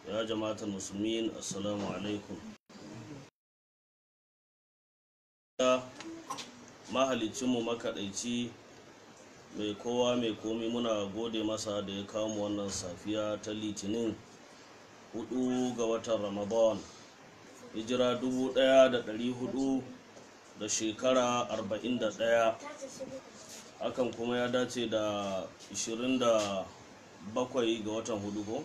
ya jama'atar musulmin assalamu alaikum mahalicinmu makaɗaici mai kowa mai komi muna gode masa da ya kawo mu wannan safiya ta litinin hudu ga watan ramadan hijira dubu ɗaya da ɗari hudu da shekara arba'in da ɗaya hakan kuma ya dace da 27 ga watan hudu ko?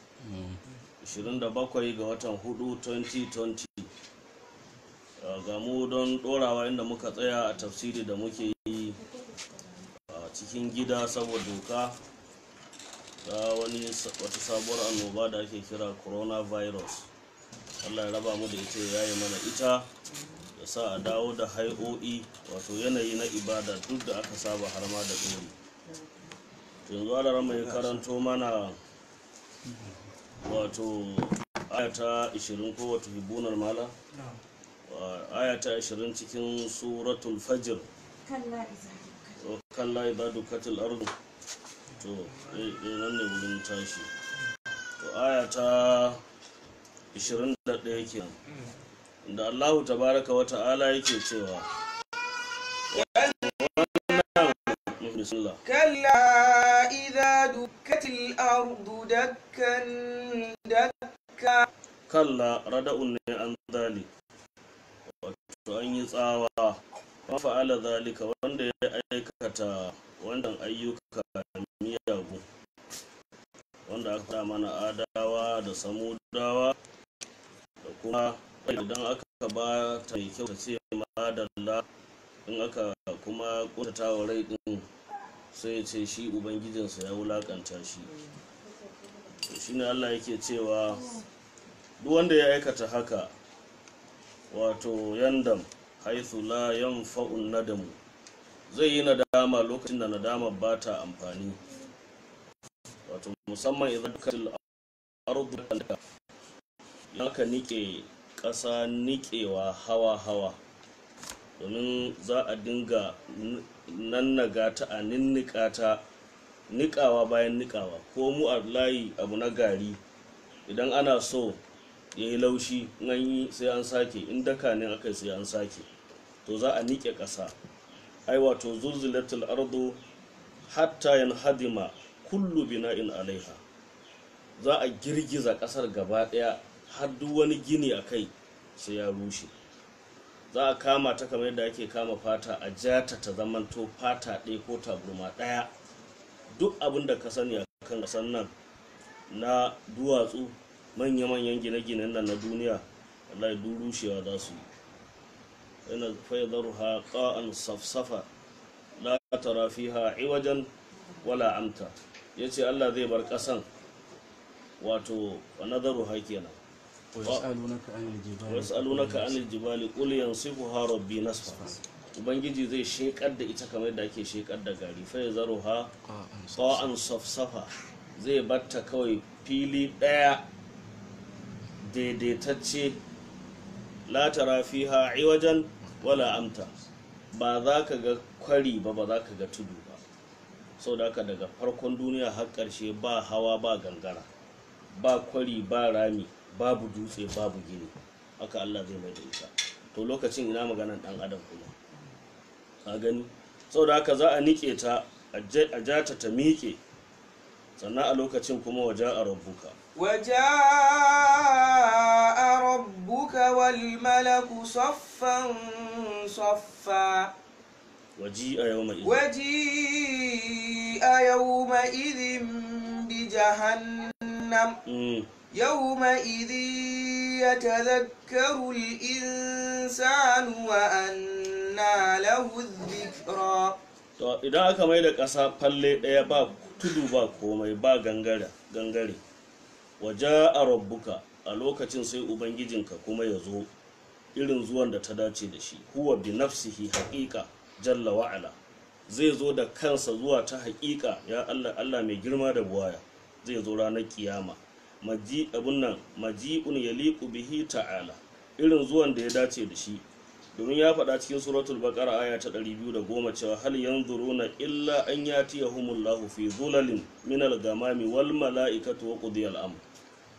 27 ga watan hudu 2020 ga mu don dorawa inda muka tsaya a tafsiri da muke yi a cikin gida saboda doka ta wani wata sabuwar annoba da ake kira coronavirus allah ya raba mu da ita ya yi mana ita ya sa a dawo da hai'o'i wato yanayi na ibada duk da aka saba har ma da ɗori yanzu ala mai karanto mana wato ayata 20 ko wato hibunar mala ayata 20 cikin suratul fajr kalla idza dukatil ardu to eh nan ne wurin tashi to ayata 21 kenan da Allahu tabaraka wa ta'ala yake cewa كلا إذا دكت الأرض دكا دكا kalla rada'un ne an zali wato an yi tsawa wa fa'ala zalika wanda ya aikata wannan ayyuka miyagu wanda aka faɗa mana adawa da samudawa da kuma idan aka ba ta mai kyau ta ce madalla in aka kuma kuntata wa rai din sai ce shi ubangijinsa ya wulakanta shi to shine Allah yake cewa duk wanda ya aikata haka wato yandam haithu la yanfa'un nadamu zai yi nadama lokacin da nadama ba ta amfani wato musamman idan katil ardu idan ka nike ƙasa niƙewa hawa-hawa domin za a dinga nannaga ta a ninnika ta niƙawa bayan niƙawa ko mu a layi abu na gari idan ana so ya yi laushi an yi sai an sake in daka ne aka sai an sake to za a niƙe ƙasa ai wato zulzulatul ardu hatta yan hadima kullu bina'in alaiha za a girgiza ƙasar gaba ɗaya har duk wani gini a kai sai ya rushe za a kama ta kamar yadda ake kama fata a jata ta zamanto fata ɗaya ko taburma ɗaya duk abin da ka sani a kan ƙasar nan na duwatsu manya-manyan gine-ginen nan na duniya wallahi duk rushewa za su yi yana fayyadar ha ƙa'an safsafa la tara fiha iwajen wala amta ya ce allah zai bar ƙasan wato wa nazaru ha kenan wasu alunaka anil jibali qul yansifuha rabbi nasfa ubangiji zai shekar da ita kamar da ake shekar da gari fa yazaruha qa'an safsafa zai batta kawai fili ɗaya daidaitacce latara fiha iwajen wala amta ba za ka ga kwari ba ba za ka ga tudu ba sau da daga farkon duniya har ƙarshe ba hawa ba gangara ba kwari ba rami babu dutse babu gini haka allah zai mai da ita to lokacin ina maganan ɗan adam kuma ka gani sau da haka za a niƙe ta a jata ta miƙe sannan a lokacin kuma waje a rabbuka وجاء ربك والملك صفا صفا waji a yau mai وجيء يومئذ بجهنم يومئذ يتذكر الإنسان وأنى له الذكرى to idan aka mai da ƙasa falle ɗaya ba tudu ba komai ba gangare gangare waje a rabbuka a lokacin sai ubangijinka kuma ya zo irin zuwan da ta dace da shi huwa bi nafsihi haƙiƙa jalla wa'ala zai zo da kansa zuwa ta haƙiƙa ya Allah Allah mai girma da buwaya zai zo ranar kiyama maji abun nan maji'un yaliqu bihi ta'ala irin zuwan da ya dace da shi domin ya faɗa cikin suratul baqara aya ta 210 cewa hal yanzuruna illa an yatiyahumullahu fi zulalin min al-gamami wal mala'ikatu wa qudiya al-amr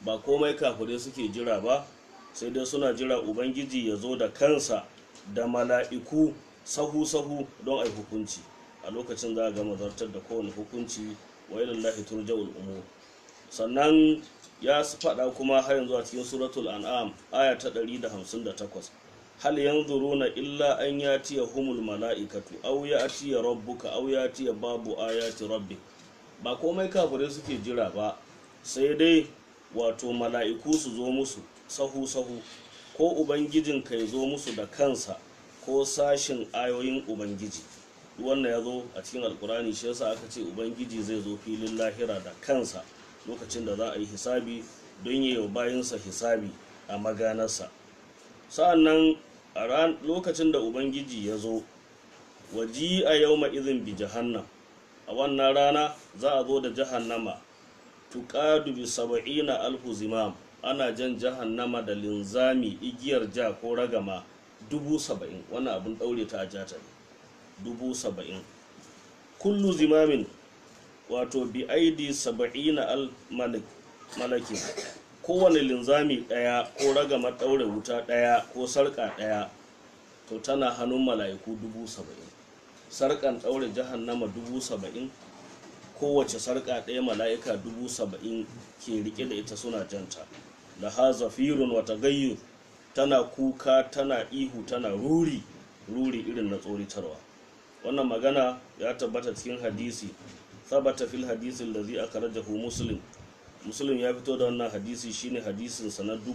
ba komai kafirai suke jira ba sai dai suna jira ubangiji ya zo da kansa da mala'iku sahu-sahu don a yi hukunci a lokacin za a gama zartar da kowane hukunci wa ilallahi turja'ul umur sannan ya faɗa kuma har yanzu a cikin suratul an'am aya ta 158 hal yanzuruna illa an yatiya humul mala'ikatu aw yatiya rabbuka aw yatiya babu ayati rabbik ba komai kafirai suke jira ba sai dai wato mala'iku su zo musu sahu sahu ko ubangijin ka ya zo musu da kansa ko sashin ayoyin ubangiji wannan ya zo a cikin alkurani shi yasa aka ce ubangiji zai zo filin lahira da kansa lokacin da za a yi hisabi don yi wa bayansa hisabi a maganarsa sa'annan a lokacin da ubangiji ya zo waji a yau izin bi jahannam a wannan rana za a zo da jahannama tuƙadu bi saba'ina alfu zimam ana jan jahannama da linzami igiyar ja ko ragama dubu saba'in wannan abin ɗaure ta a jata ne dubu saba'in kullu zimamin wato bi aidi saba'ina al malakin kowane linzami ɗaya ko ragama ɗaure wuta ɗaya ko sarƙa ɗaya to tana hannun mala'iku dubu saba'in sarƙan ɗaure jahannama dubu saba'in kowace sarƙa ɗaya mala'ika dubu saba'in ke riƙe da ita suna janta da ha zafirun wata gayyu tana kuka tana ihu tana ruri ruri irin na tsoritarwa wannan magana ya tabbata cikin hadisi sabata fil hadisin da zai aka rajahu muslim muslim ya fito da wannan hadisi shine hadisin sa na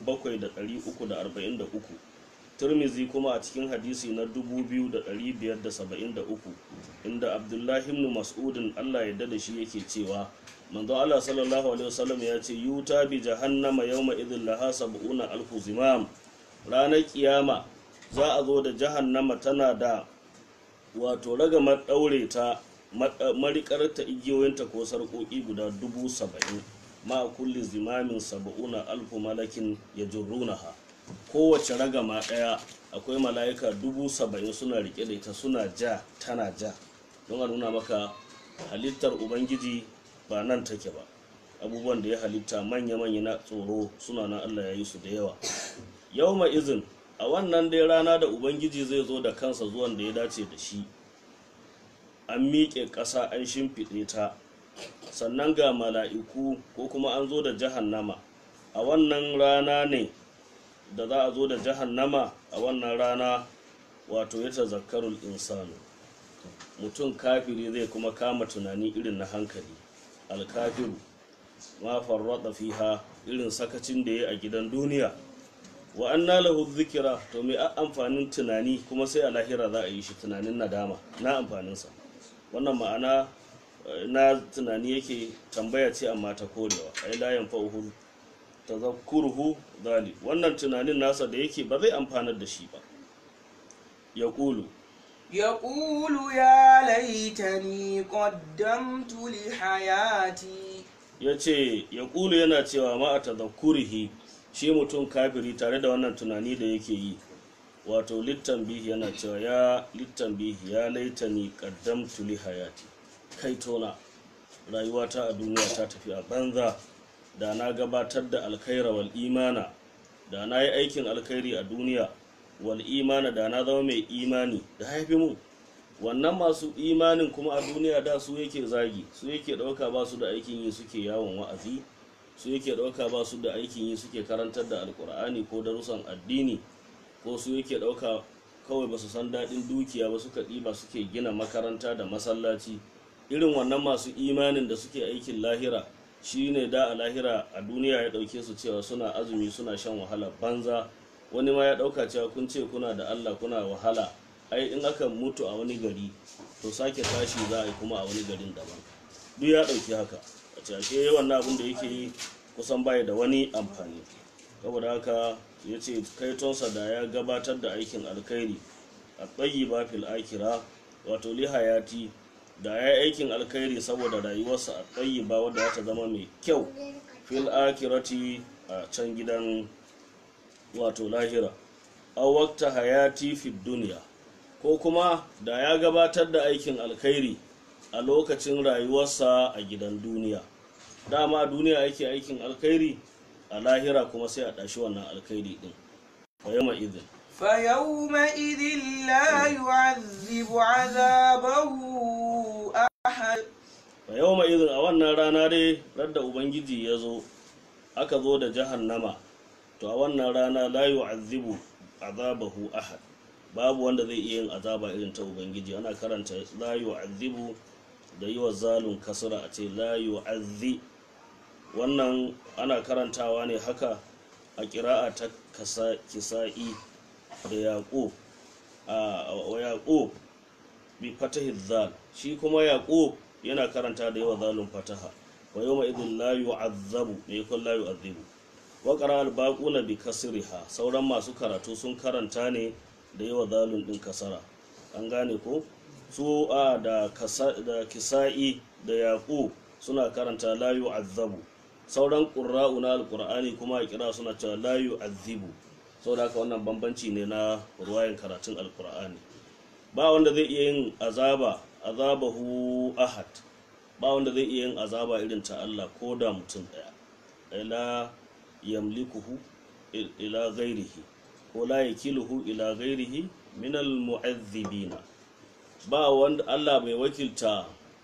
7343 turmizi kuma a cikin hadisi na 2573 inda abdullahi ibn mas'udin allah ya da shi yake cewa manzo allah sallallahu alaihi wasallam ya ce yuta bi jahannama yawma idhin laha sab'una alfu zimam ranar kiyama za a zo da jahannama tana da wato ragamar daure ta marikar ta igiyoyinta ko sarƙoƙi guda dubu saba'in ma kulli zimamin saba'una alfu malakin ya jirrunaha kowace ragama ɗaya akwai mala'ika dubu saba'in suna rike da ita suna ja tana ja don a nuna maka halittar ubangiji ba nan take ba abubuwan da ya halitta manya-manya na tsoro suna nan allah ya yi su da yawa yau izin a wannan dai rana da ubangiji zai zo da kansa zuwan da ya dace da shi an miƙe ƙasa an shimfiɗe ta sannan ga mala'iku ko kuma an zo da jahannama a wannan rana ne da za a zo da jahannama a wannan rana wato ya tazakkarul insanu mutum kafiri zai kuma kama tunani irin na hankali alkafiru ma farrada fiha irin sakacin da ya a gidan duniya wa anna lahu dhikra to me amfanin tunani kuma sai a lahira za a yi shi tunanin nadama na amfaninsa wannan ma'ana na tunani yake tambaya ce amma ta korewa ai la yanfa'uhu tazakkuruhu zali wannan tunanin nasa da yake ba zai amfanar da shi ba ya kulu يقول يا ليتني قدمت لحياتي ya ce ya kulu yana cewa ma a tazakkurihi shi mutum kafiri tare da wannan tunani da yake yi wato littan bihi yana cewa ya littan bihi ya laitani qaddamtu li hayati kai tona rayuwata a duniya ta tafi a banza da na gabatar da alkhaira wal imana da na yi aikin alkhairi a duniya wal imana da na zama mai imani da haifi mu wannan masu imanin kuma a duniya da su yake zagi su yake ɗauka ba su da aikin yi suke yawon wa'azi su yake ɗauka ba su da aikin yi suke karantar da alkur'ani ko darussan addini ko su yake ɗauka kawai ba su san daɗin dukiya ba suka ɗiba suke gina makaranta da masallaci irin wannan masu imanin da suke aikin lahira shi ne da a lahira a duniya ya ɗauke su cewa suna azumi suna shan wahala banza wani ma ya ɗauka cewa kun ce kuna da allah kuna wahala ai in aka mutu a wani gari to sake tashi za a yi kuma a wani garin daban duk ya ɗauki haka a cashe wannan abin da yake yi kusan baya da wani amfani saboda haka ya ce kaitonsa da ya gabatar da aikin alkhairi a tsayi ba fil akira wato li hayati da ya yi aikin alkhairi saboda rayuwarsa a tsayi ba wadda ta zama mai kyau fil akirati a can gidan wato lahira a wakta hayati fi duniya ko kuma da ya gabatar da aikin alkhairi a lokacin rayuwarsa a gidan duniya dama duniya yake aikin alkhairi a lahira kuma sai a ɗashi wannan alkhairi din fa yawma idhin فيومئذ لا يعذب عذابه أحد fa yawma idhin a wannan rana dai radda ubangiji ya zo aka zo da jahannama to a wannan rana la yu'azzibu azabahu ahad babu wanda zai iya yin azaba irin ta ubangiji ana karanta la yu'azzibu da yi wa zalun kasra a ce la yu'azzi wannan ana karantawa ne haka a kira'a ta kasa- kisa'i da yaƙo a wa yaƙo bi fatahi zal shi kuma yaƙo yana karanta da yawa zalun fataha wa yawma idin la yu'azzabu me yakun la yu'azzibu wa qara al baquna bi kasriha sauran masu karatu sun karanta ne da yawa zalun din kasara an gane ko su a da kasa da kisa'i da yaqu suna karanta la yu'azzabu sauran qurra'u na alqur'ani kuma a kira suna cewa la yu'azzibu saboda haka wannan bambanci ne na ruwayan karatun alqur'ani ba wanda zai iya yin azaba azabahu ahad ba wanda zai iya yin azaba irin ta Allah ko da mutum daya ila yamlikuhu il- ila ghairihi ko la yakiluhu ila ghairihi min al mu'azzibina ba wanda Allah bai wakilta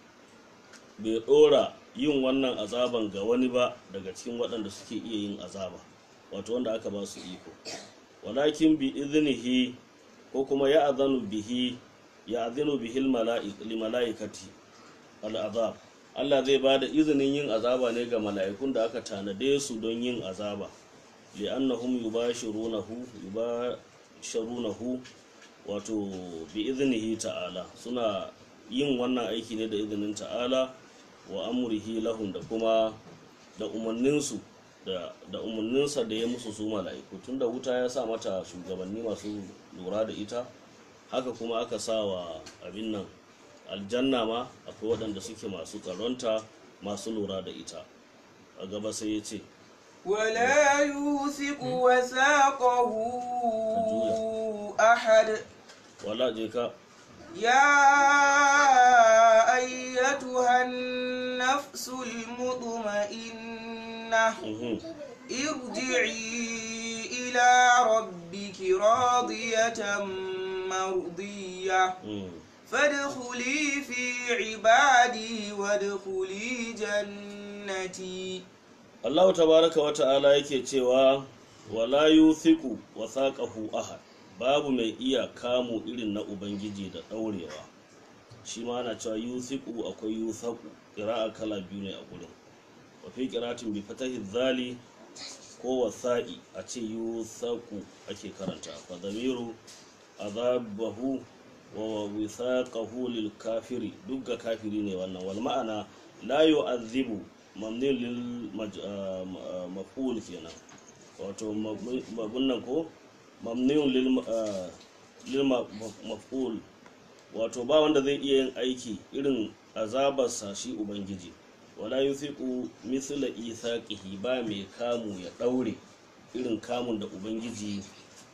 bai dora yin wannan azaban ga wani ba daga cikin waɗanda suke iya yin azaba wato wanda aka ba su iko walakin bi iznihi ko kuma ya azanu bihi ya azinu bihi mala'ikati al'azab Allah zai ba da izinin yin azaba ne ga mala'ikun da aka tanade su don yin azaba li'annahum yubashirunahu yubashirunahu wato bi iznihi ta'ala suna yin wannan aiki ne da izinin ta'ala wa amrihi lahum da kuma da umarninsu da da umarninsa da ya musu su mala'iku tunda wuta ya sa mata shugabanni masu lura da ita haka kuma aka sa wa abin nan aljanna ma akwai waɗanda suke masu tsaronta masu lura da ita a gaba sai ya ce ولا يوثق وثاقه أحد wala je ka يا أيتها النفس المطمئنة mhm, ارجعي إلى ربك راضية مرضية mhm. فادخلي في عبادي وادخلي جنتي Allah tabaraka wa ta'ala yake cewa wala yuthiqu wathaqahu ahad babu mai iya kamu irin na ubangiji da daurewa shi ma ana cewa yuthiqu akwai yuthaqu qira'a kala biyu ne a gurin wa fi qira'atin bi fatahi dhali ko wasa'i a ce yuthaqu ake karanta fa damiru azabahu wa withaqahu lil kafiri duk ga kafiri ne wannan wal ma'ana la yu'adhibu mamnun lil maj- ah, ma- ah, maf'ul kenan wato mabun nan ko mamnun lil ah, lil ma- ma- maf'ul wato ba wanda zai iya yin aiki irin azabarsa shi ubangiji wala yuthiqu mithla ithaqihi ba mai kamu ya daure irin kamun da ubangiji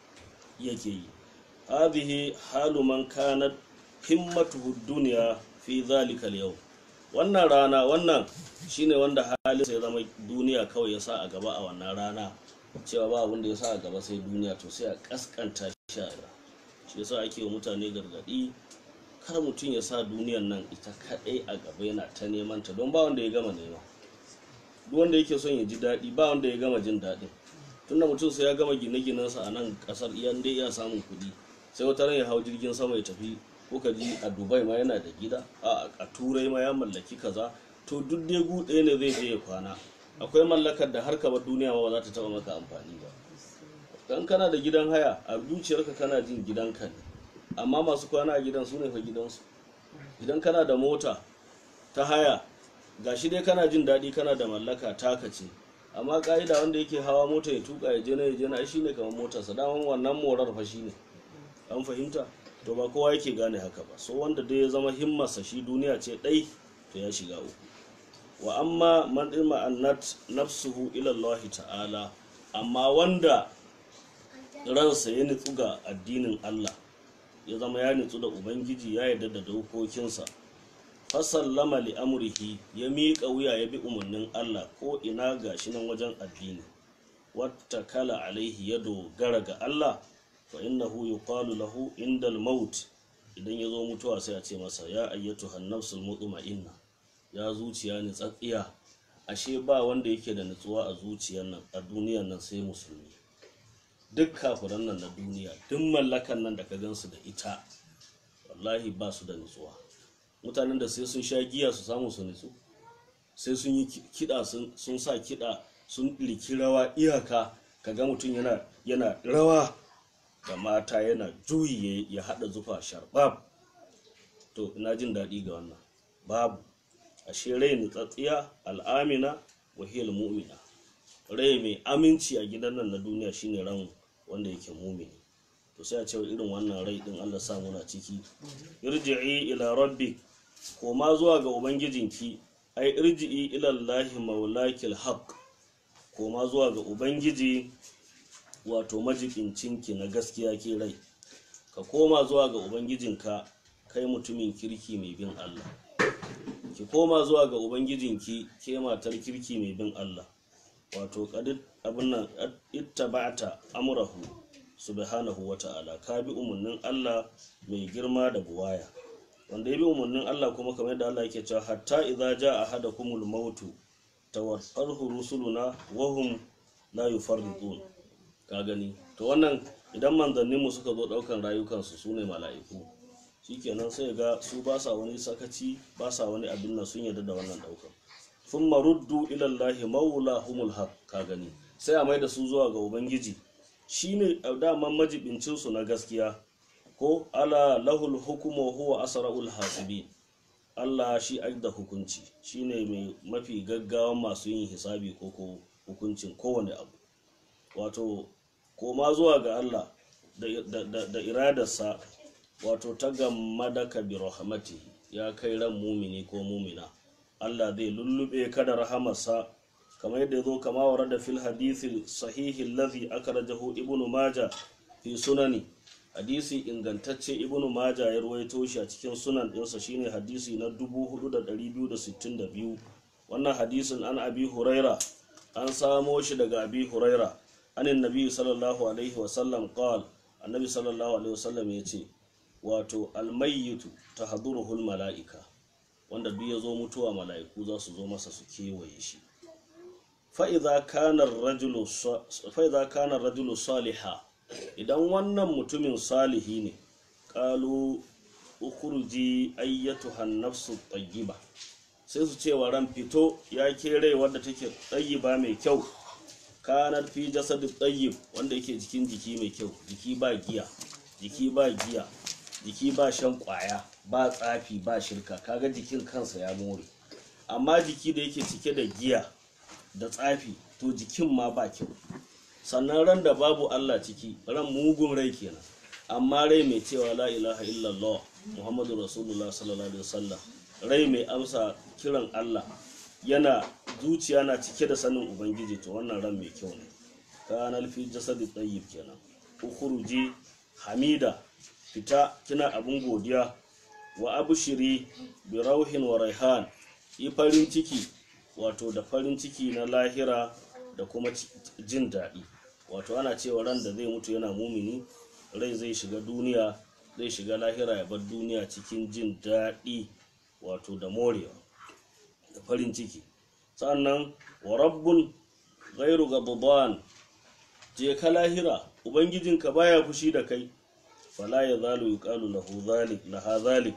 yake yi hadhihi halu man kanat himmatuhu dunya fi dhalika al wannan rana wannan shine wanda halinsa ya zama duniya kawai ya sa a gaba a wannan rana cewa ba abin da ya sa a gaba sai duniya to sai a kaskanta shi a shi yasa ake wa mutane gargadi kar mutum ya sa duniyan nan ita kadai a gaba yana ta neman ta don ba wanda ya gama nema duk wanda yake son ya ji daɗi ba wanda ya gama jin daɗin tunda mutum sai ya gama gine-ginensa a nan ƙasar iyan dai iya samun kuɗi sai wata ran ya hau jirgin sama ya tafi kuka ji a dubai ma yana da gida a a turai ma ya mallaki kaza to duk dai gu ɗaya ne zai je ya kwana akwai mallakar da har ka bar duniya ma ba za ta taɓa maka amfani ba dan kana da gidan haya a zuciyarka kana jin gidanka ne amma masu kwana a gidan su ne fa gidansu idan kana da mota ta haya gashi dai kana jin daɗi kana da mallaka taka ce amma ka'ida wanda yake hawa mota ya tuka ya je na ya je na shi ne kamar motarsa daman wannan morar fa shi ne an fahimta to ba kowa yake gane haka ba so wanda dai ya zama himmarsa shi duniya ce ɗai to ya shiga uku wa amma man ilma annat nafsuhu ila Allah ta'ala amma wanda ransa ya nutsu ga addinin Allah ya zama ya nutsu da ubangiji ya yarda da dokokinsa fasallama li amrihi ya miƙa wuya ya bi umarnin Allah ko ina gashi nan wajen addini wata kala alaihi ya dogara ga Allah fa innahu yuqalu lahu indal maut idan ya zo mutuwa sai a ce masa ya ayyatu hannafsul mutma'inna ya zuciya ni tsatsiya ashe ba wanda yake da nutsuwa a zuciyar nan a duniyar nan sai musulmi duk kafiran nan na duniya duk mallakan nan da ka gansu da ita wallahi ba su da nutsuwa mutanen da sai sun sha giya su samu su nutsu sai sun yi kiɗa sun sa kiɗa sun ɗirki rawa iyaka kaga mutum yana yana rawa da mata yana juyi ya haɗa zufa sharbab to ina jin daɗi ga wannan babu ashe rai nutsatsiya al'amina wahiyar mu'mina rai mai aminci a gidan nan na duniya shine ran wanda yake mumini to sai a cewa irin wannan rai din Allah sa muna ciki irji'i ila rabbik koma zuwa ga ubangijinki ai irji'i ila Allah maulakil haqq koma zuwa ga ubangiji wato majibincinki na gaskiya ke rai ka koma zuwa ga ubangijinka kai mutumin kirki mai bin Allah ki koma zuwa ga ubangijinki ke matar kirki mai bin Allah wato kadid abin nan ittaba'ta amrahu subhanahu wata'ala ka bi umarnin Allah mai girma da buwaya wanda ya bi umarnin Allah kuma kamar yadda Allah yake cewa hatta idza jaa ahadakumul mautu tawaffarhu rusuluna wa hum la yufarritun ka gani to wannan idan manzannin mu suka zo daukan rayukansu sune mala'iku shikenan sai ga su ba sa wani sakaci ba sa wani abin nan sun yarda da wannan daukan sun maruddu ilallahi maulahumul haq ka gani sai a mai da su zuwa ga ubangiji shine daman majibincinsu na gaskiya ko ala lahul hukumu huwa asra'ul hasibin Allah shi da hukunci shine mai mafi gaggawan masu yin hisabi ko ko hukuncin kowane abu wato koma zuwa ga Allah da, da, da iradarsa wato ta gammadaka bi rahmatihi ya kai ran mumini ko mumina Allah zai lullube ka da rahamarsa kamar yadda zo kama wa da fil hadithi sahihi allazi akhrajahu ibnu maja fi sunani hadisi ingantacce ibnu maja ya ruwaito shi a cikin sunan ɗinsa shine hadisi na 4262 wannan hadisin an abi huraira an samo shi daga abi huraira anin nabi sallallahu alaihi wasallam qal annabi sallallahu alaihi wasallam ya ce wato almayyitu tahduruhul mala'ika wanda duk ya zo mutuwa mala'iku za su zo masa su kewaye shi fa'iza kanar rajulu saliha idan wannan mutumin salihi ne ƙalu ukurji ayyatu hannafsu tayyiba sai su ce wa ran fito ya kere wadda take tayyiba mai kyau kanar fi jasadu tayyib wanda yake jikin jiki mai kyau jiki ba giya jiki ba giya jiki ba shan kwaya ba tsafi ba shirka kaga jikin kansa ya more amma jiki da yake cike da giya da tsafi to jikin ma ba kyau sannan ran da babu Allah ciki ran mugun rai kenan amma rai mai cewa la ilaha illallah muhammadu rasulullah sallallahu alaihi wasallam rai mai amsa kiran Allah yana zuciya na cike da sanin ubangiji to wannan ran mai kyau ne kanal fi jasadi tayyib kenan ukhruji hamida fita kina abin godiya wa abushiri bi rauhin wa raihan yi farin ciki wato da farin ciki na lahira da kuma jin daɗi wato ana cewa ran da zai mutu yana mumini rai zai shiga duniya zai shiga lahira ya bar duniya cikin jin daɗi wato da morewa da farin ciki sannan wa rabbun ghairu ghadban je ka lahira ubangijinka baya fushi da kai fala ya zalu yuqalu lahu zalik laha zalik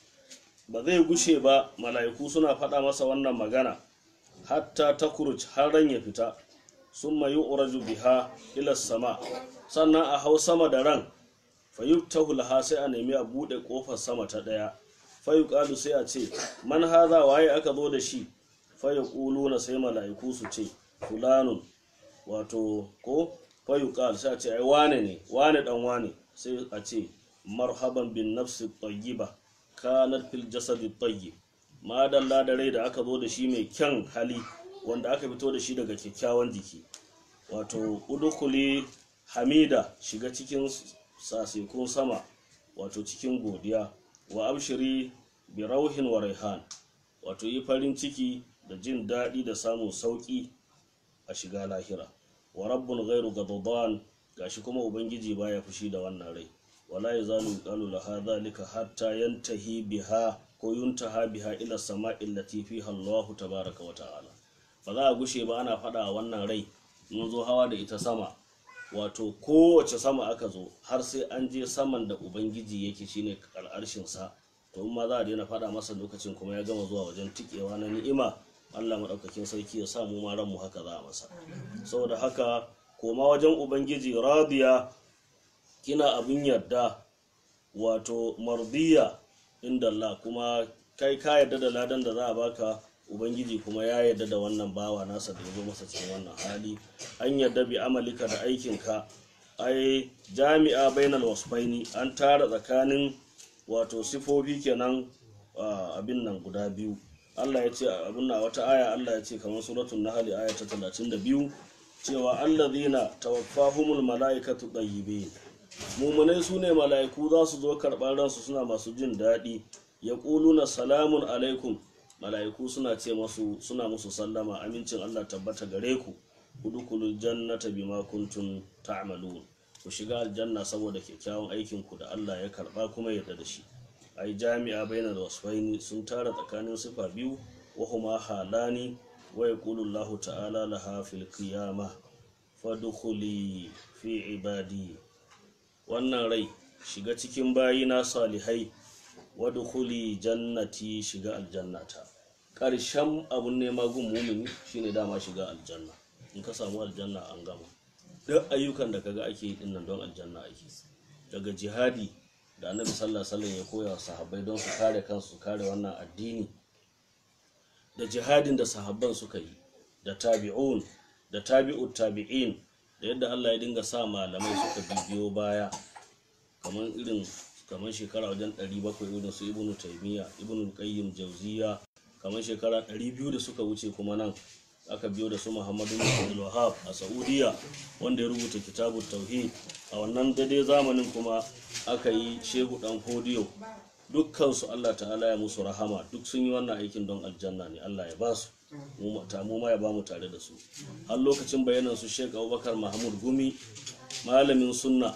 ba zai gushe ba mala'iku suna faɗa masa wannan magana hatta takuruj har ran ya fita summa yu'raju biha ila sama sannan a hau sama da ran fa yuftahu laha sai a nemi a bude kofar sama ta daya fa yuqalu sai a ce man haza waye aka zo da shi fa yaquluna sai mala'iku su ce fulanun wato ko fa yuqal sai a ce ai wane ne wane dan wane sai a ce marhaban bin nafsi tayyiba kanat fil jasadi tayyib madalla da rai da aka zo da shi mai kyan hali wanda aka fito da shi daga kyakkyawan jiki wato udukuli hamida shiga cikin sasekun sama wato cikin godiya wa abshiri bi rauhin wa raihan wato yi farin ciki da jin daɗi da samun sauƙi a shiga lahira wa rabbun ghairu ghadban gashi kuma ubangiji baya fushi da wannan rai wala yazalu qalu laha dhalika hatta yantahi biha ko yuntaha biha ila sama'i allati fiha Allah tabaraka wa ta'ala ba za a gushe ba ana faɗa wannan rai mun zo hawa da ita sama wato kowace sama aka zo har sai an je saman da ubangiji yake shine al'arshin sa to in ma za a daina faɗa masa lokacin kuma ya gama zuwa wajen tikewa na ni'ima Allah maɗaukakin sarki ya sa mu ma ranmu haka za a masa saboda haka koma wajen ubangiji radiya kina abin yarda wato mardiya inda Allah kuma kai ka yarda da ladan da za a baka ubangiji kuma ya yarda da wannan bawa nasa da ya zo masa cikin wannan hali an yarda bi amalika da aikinka ai jami'a bainal wasfaini an tara tsakanin wato sifofi kenan abin nan guda biyu Allah ya ce abin na wata aya Allah ya ce kamar suratul nahl aya ta 32 cewa allazina tawaffahumul malaikatu tayyibin mumunai su ne mala'iku za su zo karɓar ransu suna masu jin daɗi ya na salamun alaikum mala'iku suna ce masu suna musu sallama amincin Allah tabbata gare ku udkhulul jannata bima kuntum ta'malun ku shiga aljanna saboda kyakkyawan aikin ku da Allah ya karba kuma yarda da shi ai jami'a bainal wasfaini sun tara tsakanin sifa biyu wa huma halani wa yaqulu Allah ta'ala laha fil qiyamah fadkhuli fi ibadi wannan rai shiga cikin bayina salihai wadkhuli jannati shiga aljannata ƙarshen abun nema gun mumini shine dama shiga aljanna in ka samu aljanna an gama duk ayyukan da kaga ake yi dinnan don aljanna ake daga jihadi da annabi sallallahu alaihi wasallam ya koya wa sahabbai don su kare kansu kare wannan addini da jihadin da sahabban suka yi da tabi'un da tabi'ut tabi'in da yadda Allah ya dinga sa malamai suka bibiyo baya kamar irin kamar shekara wajen 700 irin su ibnu taymiya ibnu qayyim jawziya kamar shekara 200 da suka wuce kuma nan aka biyo da su muhammadu bin abdul wahab a saudiya wanda ya rubuta kitabut tauhid a wannan daidai zamanin kuma aka yi shehu dan fodiyo dukkan su Allah ta'ala ya musu rahama duk sun yi wannan aikin don aljanna ne Allah ya ba su mu ma ya ba mu tare da su har lokacin bayanan su Sheikh Abubakar Mahmud Gumi malamin sunna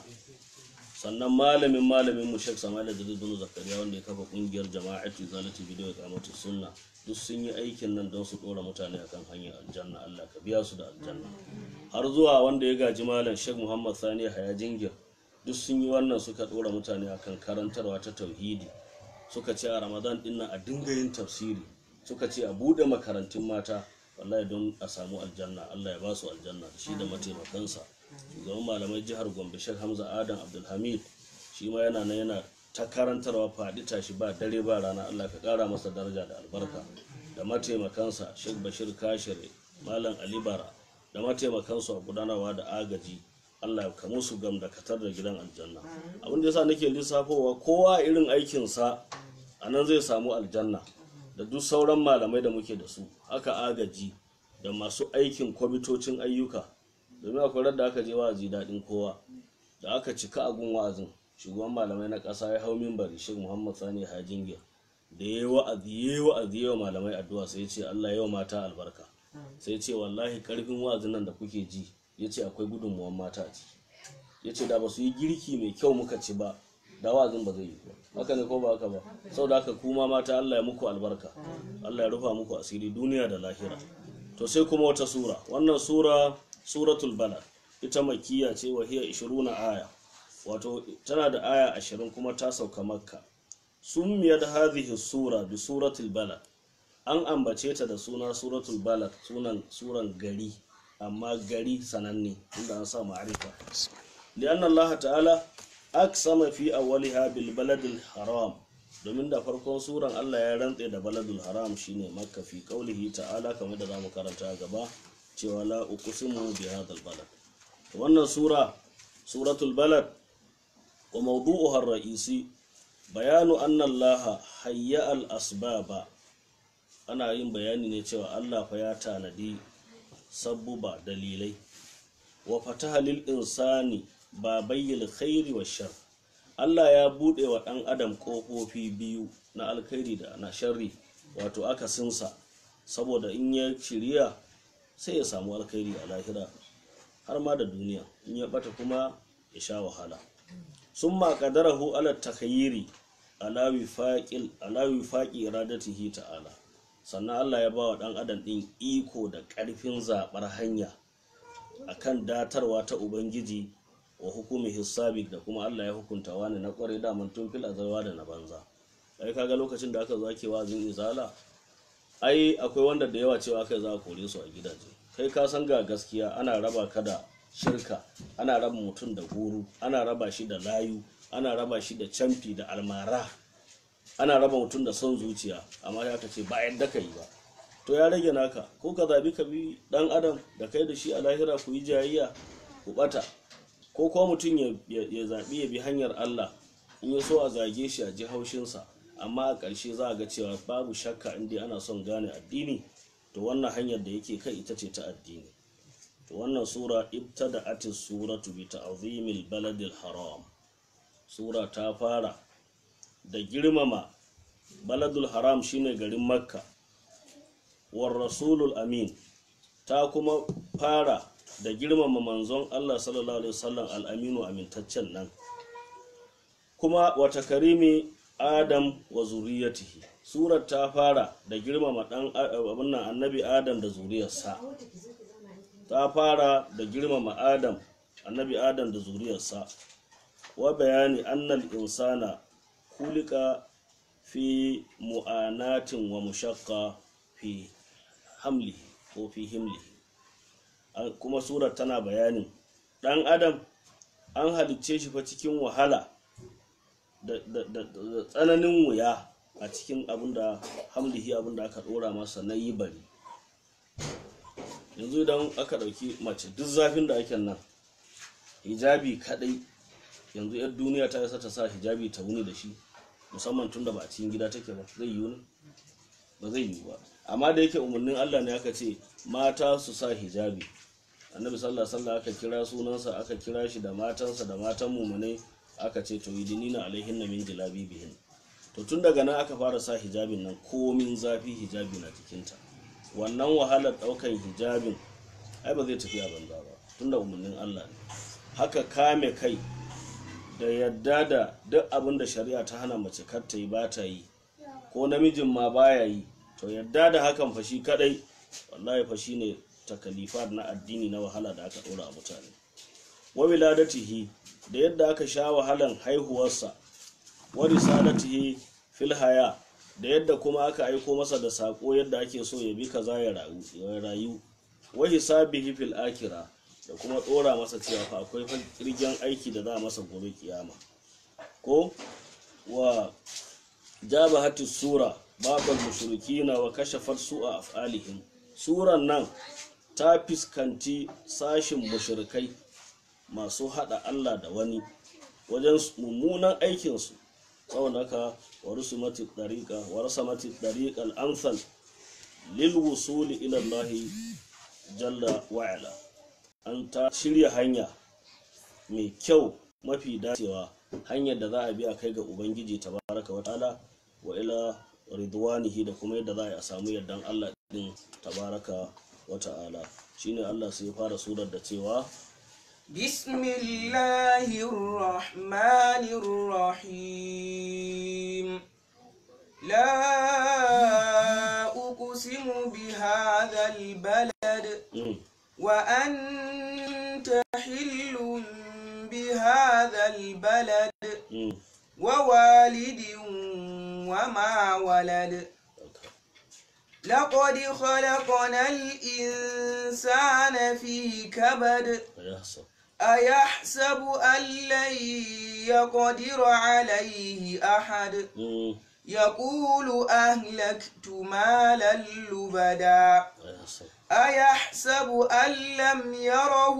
sannan malamin malamin mu Sheikh Samuel Idris bin Zakariya wanda ya kafa kungiyar Jama'atu Zalati Bidiyo Kamatu Sunna duk sun yi aikin nan don su dora mutane akan hanyar aljanna Allah ka biya su da aljanna har zuwa wanda ya gaji malam Sheikh Muhammad Sani Haya Jingir duk sun yi wannan suka dora mutane akan karantarwa ta tauhidi suka ce a Ramadan din nan a dinga yin tafsiri suka ce a bude makarantun mata wallahi don a samu aljanna Allah ya ba su aljanna shi da mataimakansa shugaban malamai jihar Gombe Sheikh Hamza Adam Abdulhamid shi ma yana nan yana ta karantarwa faɗi tashi ba dare ba rana Allah ka ƙara masa daraja da albarka da mataimakansa Sheikh Bashir Kashire Malam Ali Bara da mataimakansu a gudanarwa da agaji Allah ka musu gam da katar da gidan aljanna abin da yasa nake lissafowa kowa irin aikinsa a nan zai samu aljanna da duk sauran malamai da muke da su haka agaji da masu aikin kwamitocin ayyuka domin akwai da aka je wa'azi daɗin kowa da aka cika a gun wa'azin shugaban malamai na ƙasa ya hau mimbari shi muhammad sani hajingir da ya yi wa'azi ya yi wa'azi yawa malamai addu'a sai ya ce allah yawa mata albarka sai ya ce wallahi karfin wa'azin nan da kuke ji ya ce akwai gudunmuwan mata a ciki ya ce da ba su yi girki mai kyau muka ci ba da wa'azin ba zai yi ba haka ne ko ba haka ba saboda haka kuma mata allah ya muku albarka allah ya rufa muku asiri duniya da lahira to sai kuma wata sura wannan sura suratul balad ita makiya ce wa hiya 20 aya wato tana da aya 20 kuma ta sauka makka summiyat hadhihi sura bi suratul balad an ambace ta da suna suratul balad sunan suran gari amma gari sananne inda an sa ma'arifa lianna Allah ta'ala aksama fi awwaliha bil baladil haram domin da farkon suran Allah ya rantse da baladul haram shine makka fi qaulihi ta'ala kamar da zamu karanta gaba cewa la uqsimu bi hadal balad wannan sura suratul balad wa mawdu'uha ar-ra'isi bayanu anna Allah hayya al-asbaba ana yin bayani ne cewa Allah fa ya tanadi sabbuba dalilai wa fataha lil insani babayyil khairi wa shar Allah ya bude wa dan adam kofofi biyu na alkhairi da na sharri wato akasinsa saboda in ya shirya sai ya samu alkhairi a lahira har ma da duniya in ya bata kuma ya sha wahala sun ma kadarahu ala takhayyiri ala wifaqil ala wifaqi iradatihi ta'ala sannan Allah ya ba wa dan adam din iko da karfin zabar hanya akan datarwa ta ubangiji wa hukumi hisabi da kuma Allah ya hukunta wani na kware daman tun fil azalwa da na banza ai kaga lokacin da aka zo ake wazin izala ai akwai wanda da yawa cewa kai za a kore su a gidaje kai ka san ga gaskiya ana raba ka da shirka ana raba mutum da guru ana raba shi da layu ana raba shi da camfi da almara ana raba mutum da son zuciya amma ya ka ce ba yadda ka yi ba to ya rage naka ko ka zabi ka bi dan adam da kai da shi a lahira ku yi jayayya ku bata ko kuma mutum ya, ya, ya zaɓi ya bi hanyar Allah in ya so a zage shi a ji haushinsa amma a ƙarshe za a ga cewa babu shakka in dai ana son gane addini to wannan hanyar da yake kai ita ce ta addini to wannan sura ibtada atis suratu bi ta'zimil baladil haram sura ta fara da girmama baladul haram shine garin makka war rasulul amin ta kuma fara da girmama manzon Allah sallallahu alaihi wasallam al-aminu amintaccen nan kuma wata karimi adam wa zuriyatihi surar ta fara da girmama dan abin nan annabi adam da zuriyarsa ta fara da girmama adam annabi adam da zuriyarsa wa bayani annal insana kulika fi mu'anatin wa mushaqqa fi hamlihi ko fi himlihi kuma surar tana bayanin dan adam an halicce shi fa cikin wahala da tsananin wuya a cikin abinda hamlihi abinda aka dora masa na yi bari yanzu idan aka dauki mace duk zafin da ake nan hijabi kadai yanzu yar duniya ta isa ta sa hijabi ta wuni da shi musamman tunda ba a cikin gida take ba zai yi wuni ba zai yi ba amma da yake umarnin Allah ne aka ce mata su sa hijabi annabi sallallahu alaihi wasallam aka kira sunansa aka kira shi da matansa da matan mumunai aka ce to yidinina alaihin min bihin to tun daga nan aka fara sa hijabin nan komin zafi hijabi na jikinta wannan wahalar daukan hijabin ai ba zai tafi a banza ba tunda umarnin Allah ne haka kame kai da yadda da duk abin da shari'a ta hana mace kar ta yi ba ta yi ko namijin ma baya yi to yadda da hakan fashi kadai wallahi fashi ne takalifar na addini na wahala da aka dora a mutane wa wiladatihi da yadda aka sha wahalan haihuwarsa wa risalatihi fil haya da yadda kuma aka aiko masa da sako yadda ake so ya bi kaza ya rayu wa hisabihi fil akira da kuma dora masa cewa fa akwai kirgen aiki da za a masa gobe kiyama ko wa jaba hatis sura babal mushrikina wa kashafar su'a af'alihim suran nan ta fiskanci sashin mushrikai masu hada Allah da wani wajen mummunan aikinsu tsawon haka wa rusumati dariqa wa rusamati dariqal amsal lil wusuli ila Allah jalla wa ala an ta shirya hanya mai kyau mafi dacewa hanyar da za a bi a kai ga ubangiji tabaraka wa ta'ala wa ila ridwanihi da kuma yadda za a samu yardan Allah din tabaraka wa ta'ala shine Allah sai ya fara surar da cewa بسم الله الرحمن الرحيم لا أقسم بهذا البلد mm, وأنت حل بهذا البلد mm, ووالد وما ولد لقد خلقنا الإنسان في كبد يحسب أيحسب أن لن يقدر عليه أحد mm, يقول أهلكت مالا لبدا يحسب أيحسب أن لم يره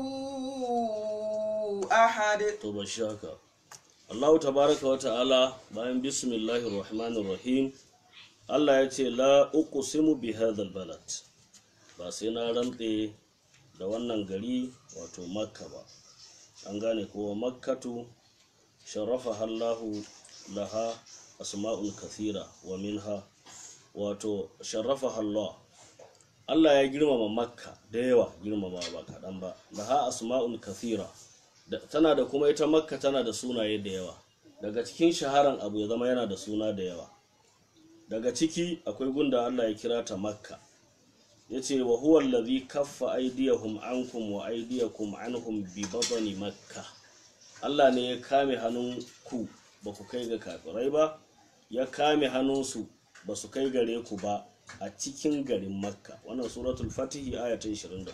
أحد to ba shi haka Allahu tabaraka wa ta'ala bayan bismillahir rahmanir rahim Allah ya ce la uqsimu bi hadhal balad ba sai na rantse da wannan gari wato makka ba an gane kowa makkatu sharafa Allahu laha asma'ul kathira wa minha wato sharafa Allah Allah ya girmama makka da yawa girmama ba kaɗan ba laha asma'un kathira da, tana da kuma ita makka tana da sunaye da yawa daga cikin shaharan abu ya zama yana da suna da yawa daga ciki akwai gunda Allah ya kira ta makka ya ce wa huwa allazi kaffa aydiyahum ankum wa aydiyakum anhum bi batni makka Allah ne ya kame hannun ku ba ku kai ga kafirai ba ya kame hannunsu ba su kai gare ku ba a cikin garin makka wannan suratul fatihi aya ta 24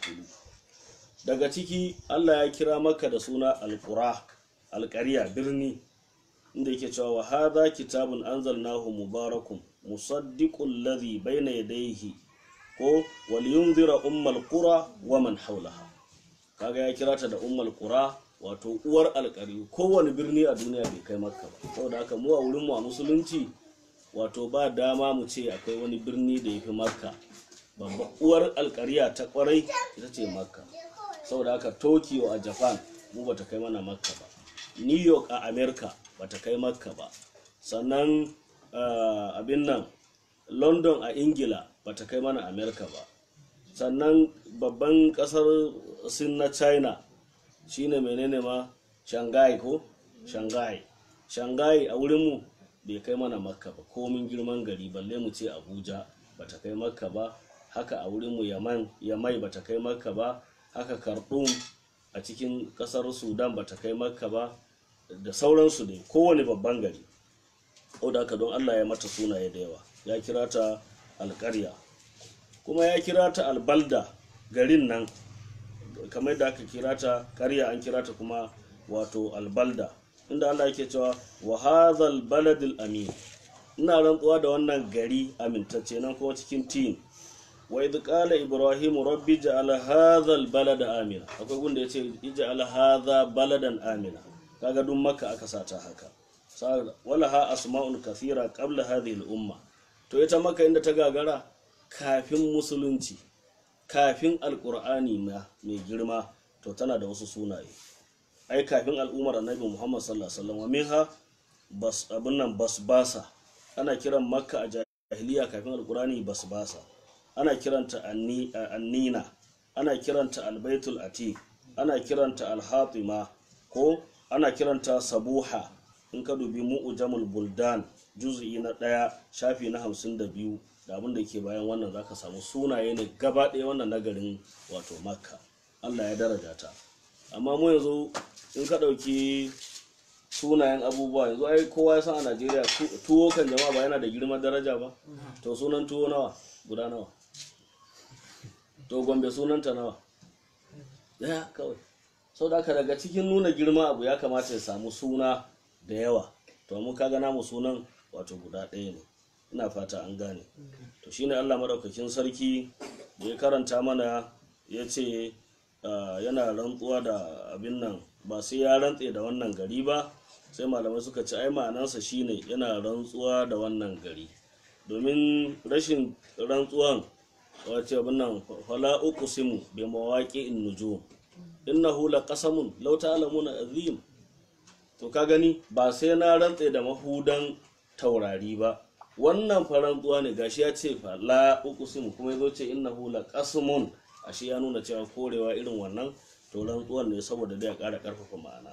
daga ciki Allah ya kira makka da suna alqura alqariya birni inda yake cewa wa hadha kitabun anzalnahu mubarakun musaddiqul ladhi bayna yadayhi ko wal yunzira ummal qura wa man hawlaha kaga ya kira ta da ummal qura wato uwar alƙari kowane birni a duniya bai kai makka ba saboda haka mu a wurin mu a musulunci wato ba dama mu ce akwai wani birni da ya fi makka babba uwar alƙariya ta kwarai ita ce makka saboda haka tokyo a japan mu bata kai mana makka ba new york a america bata kai makka ba sannan uh, abin nan london a ingila bata kai mana america ba sannan babban kasar sin na china shine menene ma shanghai ko shanghai shanghai a wurinmu bai kai mana makka ba komin girman gari balle mu ce abuja bata kai makka ba haka a wurinmu yaman yamai bata kai makka ba haka khartoum a cikin kasar sudan bata kai makka ba da sauransu dai kowane babban gari da haka don allah ya mata sunaye da yawa ya kira ta alkarya kuma ya kira ta albalda garin nan kamar da aka kira ta karya an kira ta kuma wato albalda inda allah yake cewa wa hadhal baladil amin ina rantsuwa da wannan gari amintacce nan kuma cikin tin wa idh qala ibrahim rabbi ja'al hadha balada amina akwai gunda yace ij'al hadha baladan amina kaga duk makka aka sata haka wala ha asma'un kathira qabla hadhihi al-umma to ita makka inda ta gagara kafin musulunci kafin alqur'ani ma mai girma to tana da wasu sunaye ai kafin al'ummar annabi muhammad sallallahu alaihi wasallam minha bas abun nan basbasa ana kiran makka a jahiliya kafin alqur'ani basbasa ana kiranta annina ana kiranta albaitul atiq ana kiranta alhatima ko ana kiranta sabuha in ka dubi mu'ujamul buldan juz'i na ɗaya shafi na hamsin da biyu da abin da ke bayan wannan zaka samu sunaye ne gaba ɗaya wannan nagarin wato makka allah ya daraja ta amma mu yanzu in ka ɗauki sunayen abubuwa yanzu ai kowa ya san a najeriya tuwo kan jama'a ba yana da girman daraja ba to sunan tuwo nawa guda nawa to gombe sunanta nawa daya kawai sau da aka daga cikin nuna girma abu ya kamata ya samu suna da yawa to mu kaga namu sunan wato guda ɗaya ne ina fata an gane to shine allah maɗaukakin sarki da ya karanta mana ya ce yana rantsuwa da abin nan ba sai ya rantse da wannan gari ba sai malamai suka ce ai ma'anarsa shine yana rantsuwa da wannan gari domin rashin rantsuwan wace abin nan fala uqsimu bi mawaqi'in nujum innahu laqasamun law ta'lamuna azim to ka gani ba sai na rantse da mahudan taurari ba wannan farantsuwa ne gashi ya ce fala uqsimu kuma yazo ce innahu laqasamun ashe ya nuna cewa korewa irin wannan to rantsuwan ne saboda da ya ƙara ƙarfafa ma'ana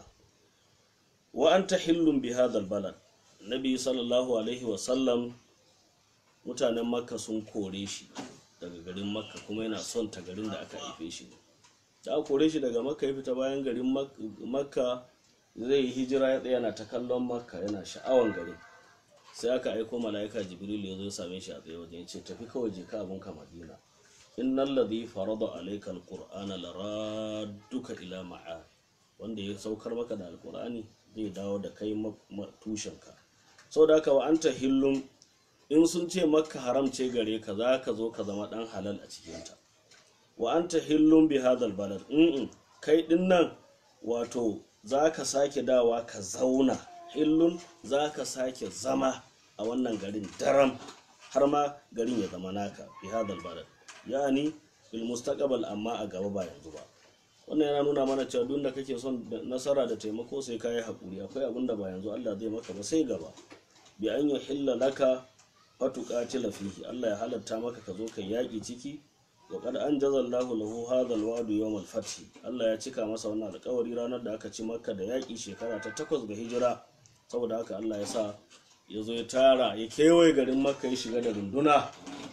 wa anta hillun bi hadha balad nabi sallallahu alaihi wa sallam mutanen makka sun kore shi daga garin makka kuma yana son ta garin da aka haife shi da aka kore shi daga makka ya fita bayan garin makka zai yi hijira ya tsaya na ta kallon makka yana sha'awan garin sai aka aiko mala'ika jibril ya zo ya same shi a tsaye wajen ya ce tafi kawai je ka abunka madina innal ladhi farada alayka alqur'ana laradduka ila ma'ad wanda ya saukar maka da alqur'ani zai dawo da kai tushenka saboda haka wa anta hillum in sun ce makka haram ce gare ka za ka zo ka zama dan halal a cikinta wa anta hillum bi hadal balad in kai din nan wato za ka sake dawa ka zauna hillun za ka sake zama a wannan garin daram har ma garin ya zama naka bi hadal balad yani bil mustaqbal amma a gaba ba yanzu ba wannan yana nuna mana cewa duk da kake son nasara da taimako sai kayi hakuri akwai abin da ba yanzu Allah zai maka ba sai gaba bi an yuhilla laka fatuqatila fihi Allah ya halatta maka ka zo kai yaki ciki wa qad anjaza Allahu lahu hadha al-wa'du yawm al-fath Allah ya cika masa wannan alƙawari ranar da aka ci Makka da yaƙi shekara ta takwas ga hijira saboda haka Allah ya sa ya zo ya tara ya kewaye garin Makka ya shiga da runduna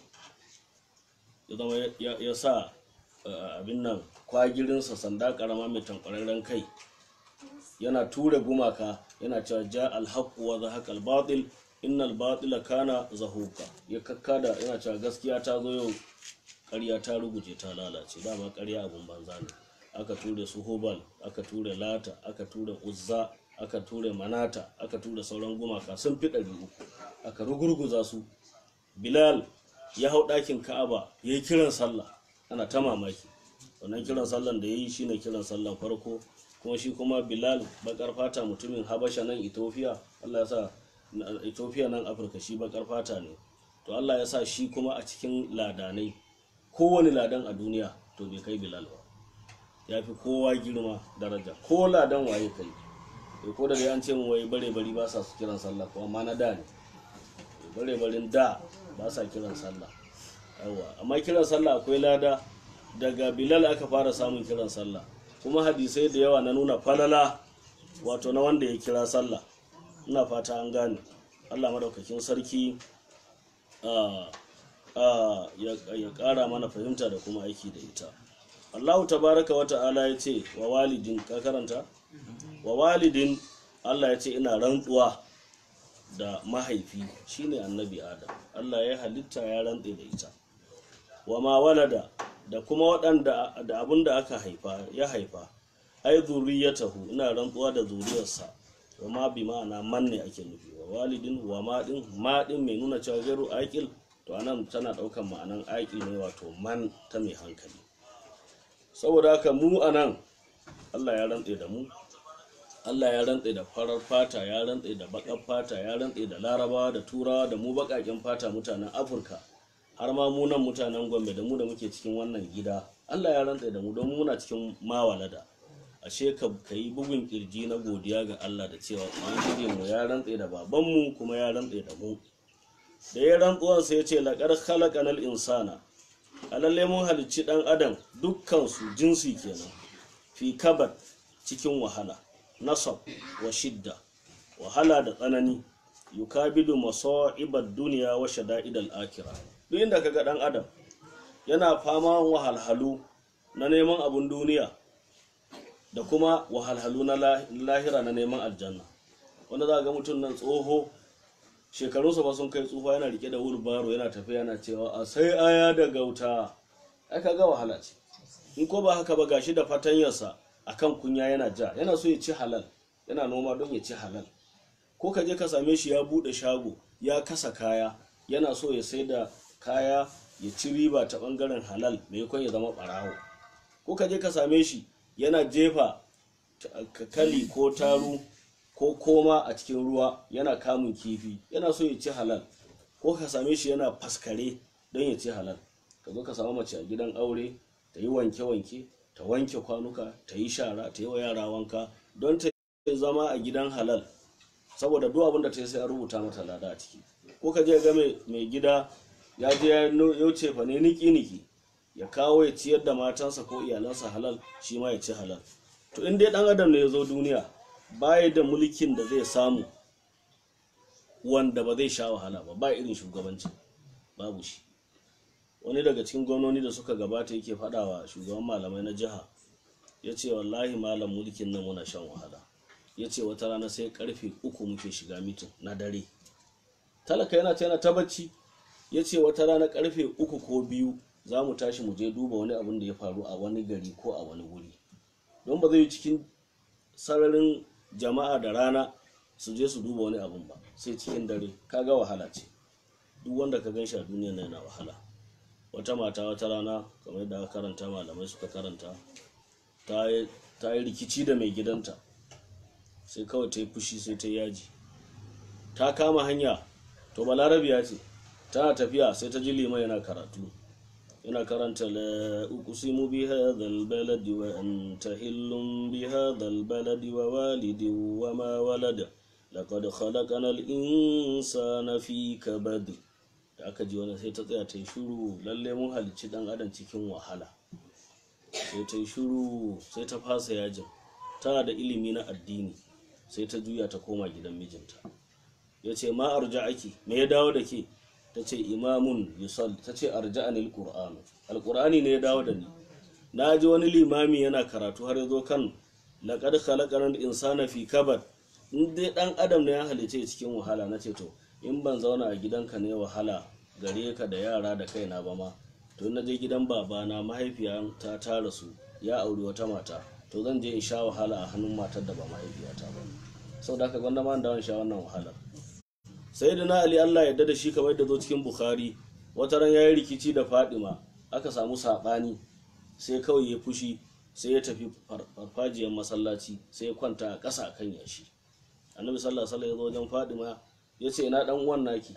ya zama ya- ya sa uh, abin nan kwagirinsa sanda karama mai tankwararren kai yana ture gumaka yana cewa ja alhaqu wa zahaqa albatil innal batila kana zahuka ya kakkada yana cewa gaskiya ta zo yau ƙarya ta ruguje ta lalace dama ƙarya abun banza ne aka ture su hubal aka ture lata aka ture uzza aka ture manata aka ture sauran gumaka sun fi ɗari uku aka rugurguza su bilal ya hau ɗakin ka'aba ya yi kiran sallah ana ta mamaki wannan kiran sallan da ya yi shine kiran sallan farko kuma shi kuma bilal bakar fata mutumin habasha nan ethiopia allah ya sa na- ethiopia nan afirka shi bakar fata ne to allah ya sa shi kuma a cikin ladanai kowane ladan a duniya to bai kai bilal ba ya fi kowa girma daraja ko ladan waye kai Eh, ko da dai an ce mu wai bare bari ba sa su kiran sallah kuma ma na da ne bare barin da ba sa kiran sallah yawa amma kiran sallah akwai lada daga bilal aka fara samun kiran sallah kuma hadisai da yawa na nuna falala wato na wanda ya kira sallah ina fata an gane allah madaukakin sarki ah, ah, ya ya ƙara mana fahimta da kuma aiki da ita allahu tabaraka wa ta'ala ya ce wa walidin ka karanta wa walidin allah ya ce ina rantsuwa da mahaifi shine annabi adam allah ya halitta ya rantse da ita wa ma walada da kuma waɗanda da abin da aka haifa ya haifa ai zuriyatahu ina rantsuwa da zuriyarsa wa ma bi ma'ana man ne ake nufi wa walidin wa ma din ma din mai nuna cewa gairu aqil to anan tana ɗaukan ma'anan aqil ne wato man ta mai hankali saboda haka mu anan Allah ya rantse da mu Allah ya rantse da farar fata ya rantse da bakar fata ya rantse da larabawa da turawa da mu bakaken fata mutanen afirka har ma mu nan mutanen gombe da mu da muke cikin wannan gida Allah ya rantse da mu don muna cikin mawalada ashe ka ka yi bugun kirji na godiya ga Allah da cewa ubangiji mu ya rantse da babanmu kuma ya rantse da mu da ya rantsuwan sai ya ce laqad khalaqanal insana alalle mun halicci dan adam dukkan su jinsi kenan fi kabar cikin wahala nasab wa shidda wahala da tsanani yukabidu masa'ibad duniya wa shada'idal akhirah duk inda kaga dan adam yana fama wahalhalu na neman abun duniya da kuma wahalhalu na lah- lahira na neman aljanna wanda za ga mutum nan tsoho shekarunsa ba sun kai tsufa yana rike da wulbaro yana tafiya yana cewa a sai aya da gauta ai kaga wahala ce in ko ba haka ba gashi da fatanyarsa akan kunya yana ja yana so ya ci halal yana noma don ya ci halal ko ka je ka same shi ya bude shago ya kasa kaya yana so ya sai da kaya ya ci riba ta bangaren halal maimakon ya zama barawo ko ka je ka same shi yana jefa ta- kakali ko taru ko koma a cikin ruwa yana kamun kifi yana so ya ci halal ko ka same shi yana faskare don ya ci halal ka zo ka samu mace a gidan aure ta yi wanke-wanke ta wanke kwanuka ta yi shara ta yi wa yara wanka don ta yi zama a gidan halal saboda duk abin da ta yi sai an rubuta mata lada a ciki ko ka je ga mai mai gida ya je ya no- yauce fa ne niki-niki ya kawo ya ciyar da matansa ko iyalansa halal shi ma ya ci halal to in dai dan adam ne ya zo duniya baya da mulkin da zai samu wanda ba zai sha wahala ba ba irin shugabanci babu shi wani daga cikin gwamnoni da suka gabata yake faɗawa shugaban malamai na jiha ya ce wallahi malam mulkin nan muna shan wahala ya ce wata rana sai karfe uku muke shiga mitin na dare talaka yana ta yana ta bacci ya ce wata rana karfe uku ko biyu za mu tashi mu je duba wani abin da ya faru a wani gari ko a wani wuri don ba zai yi cikin sararin jama'a da rana su je su duba wani abin ba sai cikin dare kaga wahala ce duk wanda ka gan shi a duniya yana wahala wata mata wata rana kamar yadda aka karanta malamai suka karanta ta yi ta yi rikici da mai gidanta sai kawai ta yi fushi sai ta yi yaji ta kama hanya to balarabiya ce tana tafiya sai ta ji liman yana karatu yana karanta la uqsimu bi hadha albaladi wa anta hillum bi hadha albaladi wa walidin wa ma walada laqad khalaqna al-insana fi kabad da da aka ji wani sai ta tsaya ta yi shuru lalle mun halicci dan adam cikin wahala sai ta yi shuru sai ta fasa yajin tana da ilimi na addini sai ta juya ta koma gidan mijinta ya ce ma arja ake me ya dawo da ke ta ce imamun yusal ta ce arja anil qur'anu alqur'ani ne ya dawo da ni na ji wani limami yana karatu har ya zo kan laqad khalaqal insana fi kabad in dai dan adam ne ya halice cikin wahala na ce to in ban zauna a gidanka ne wahala gare ka da yara da kaina ba ma to na je gidan babana mahaifiyata ta rasu ya auri wata mata to zan je in sha wahala a hannun matar da ba mahaifiyata ba sau da aka gwanda ma da sha wannan wahalar sai da na ali allah yadda da shi kamar da zo cikin bukhari wata ran ya yi rikici da fadima aka samu saɓani sai kawai ya fushi sai ya tafi farfajiyar masallaci sai ya kwanta a ƙasa kan yashi annabi sallallahu alaihi ya zo wajen fadima ya ce ina dan uwan naki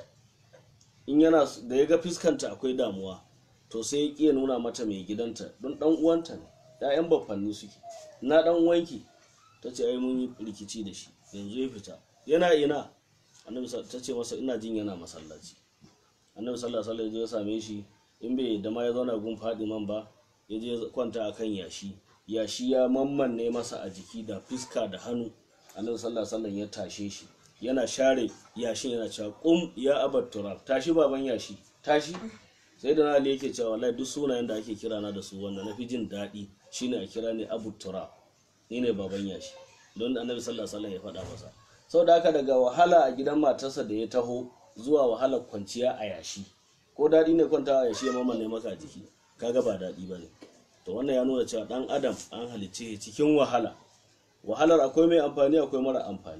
in yana da ya ga fuskanta akwai damuwa to sai ya ƙiya nuna mata mai gidanta don dan uwanta ne ‘ya'yan baffanni suke na dan uwanki ta ce ai mun yi rikici da shi yanzu ya fita yana ina annabi ta ce masa ina jin yana masallaci annabi sallallahu alaihi wasallam ya same shi in bai da ma ya zauna gun fadiman ba ya je kwanta akan yashi yashi ya mammanne masa a jiki da fiska da hannu annabi sallallahu alaihi wasallam ya tashe shi yana share yashin yana cewa kum ya abat turab tashi baban yashi tashi sai da ali yake cewa wallahi duk sunayen da ake kira na da su wanda na fi jin daɗi shine a kira ne abu turab ni ne baban yashi don annabi sallallahu alaihi wasallam ya faɗa masa sau da haka daga wahala a gidan matarsa da ya taho zuwa wahalar kwanciya a yashi ko daɗi ne kwanta a yashi ya mamane maka jiki kaga ba daɗi ba ne to wannan ya nuna cewa ɗan adam an halicce cikin wahala wahalar akwai mai amfani akwai mara amfani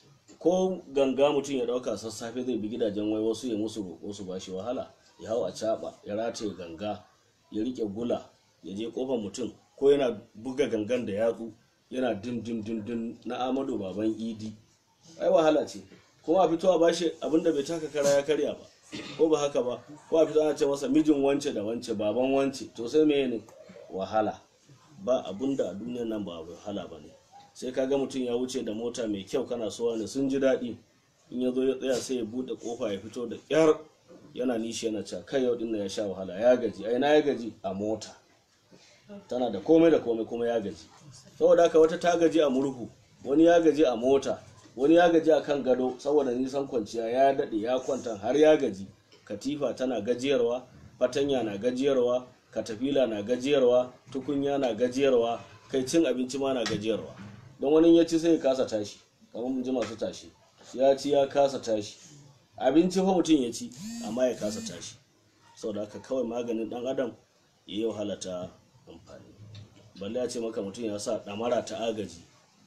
ko ganga mutum ya ɗauka sassafe zai bi gidajen wai wasu ya musu roƙo su ba shi wahala ya hau a caɓa ya rataye ganga ya riƙe gula ya je ƙofar mutum ko yana buga gangan da yatsu yana dim dim dim dim na amadu baban idi ai wahala ce kuma a fito a bashi abinda bai taka kara ya karya ba ko ba haka ba ko a fito ana ce masa mijin wance da wance baban wance to sai me ne wahala ba abinda a duniyar nan ba wahala ba ne sai kaga mutum ya wuce da mota mai kyau kana so ne sun ji daɗi in ya zo ya tsaya sai ya buɗe kofa ya fito da ƙyar yana nishi yana cewa kai yau dinnan ya sha wahala ya gaji ai na ya gaji a mota tana da komai da komai kuma ya gaji saboda haka wata ta gaji a murhu wani ya gaji a mota wani ya gaji a kan gado saboda nisan kwanciya ya daɗe ya kwanta har ya gaji katifa tana gajiyarwa fatanya na gajiyarwa katafila na gajiyarwa tukunya na gajiyarwa kai cin abinci ma na gajiyarwa don wani ya ci sai ya kasa tashi kamar mun ji masu tashi ya ci ya kasa tashi abinci fa mutum ya ci amma ya kasa tashi saboda haka kawai maganin dan adam ya yi wahala ta amfani balle ya ce maka mutum ya sa ɗamara ta agaji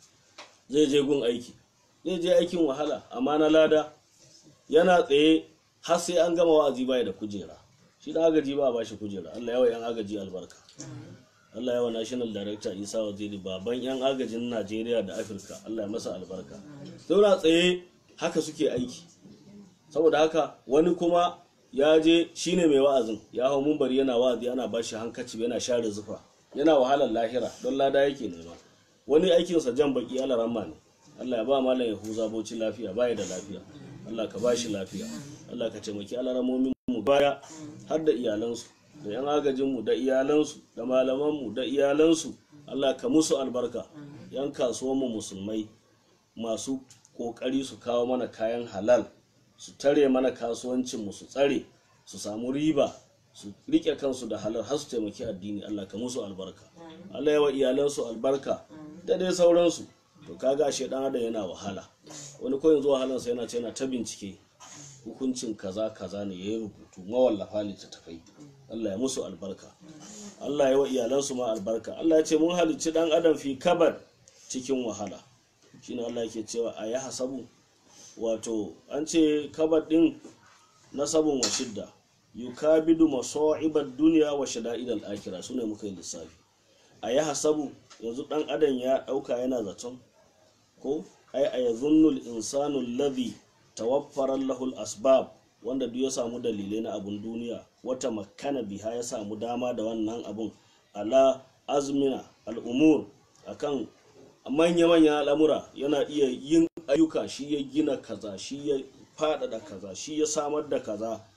zai je gun aiki zai je aikin wahala amma na lada yana tsaye har sai an gama wa'azi bai da kujera shi da agaji ba ba shi kujera Allah yawa yan agaji albarka Allah yawa national director Isa Waziri baban yan agajin Najeriya da Afirka Allah ya masa albarka zauna tsaye haka suke aiki saboda haka wani kuma ya je shine mai wa'azin ya hau mumbari yana wa'azi ana bashi hankaci yana share zufa yana wahalar lahira don lada yake nema wani aikinsa jan baki alaramma ne Allah ya ba malam ya huza boci lafiya baya da lafiya Allah ka bashi lafiya Allah ka taimaki alaramomin mu baya har da iyalansu da yan agajin mu da iyalansu da malaman mu da iyalansu Allah ka musu albarka yan kasuwan mu musulmai masu kokari su kawo mana kayan halal su tare mana kasuwancin mu su tsare su samu riba su rike kansu da halal har su taimaki addini Allah ka musu albarka Allah ya wa iyalansu albarka da dai sauransu to kaga ashe dan adam yana wahala wani ko yanzu wahalansa yana ce yana ta bincike hukuncin kaza kaza ne yayi rubutu mawallafa littattafai Allah ya musu albarka Allah ya wa iyalansu ma albarka Allah ya ce mun halicci dan adam fi kabar cikin wahala shine Allah yake cewa a ya hasabu wato an ce kabar din nasabun wa shidda yukabidu masa'ibad dunya wa shada'idal akhirah sune muka yi lissafi a ya hasabu yanzu dan adam ya dauka yana zaton ko ai a yazunnul insanu alladhi tawaffara lahu asbab wanda duk ya samu dalilai na abun duniya wata makana biha ya samu dama da wannan abun ala azmina al'umur akan manya-manya al'amura yana iya yin ayyuka shi ya gina kaza shi ya faɗaɗa kaza shi ya samar da kaza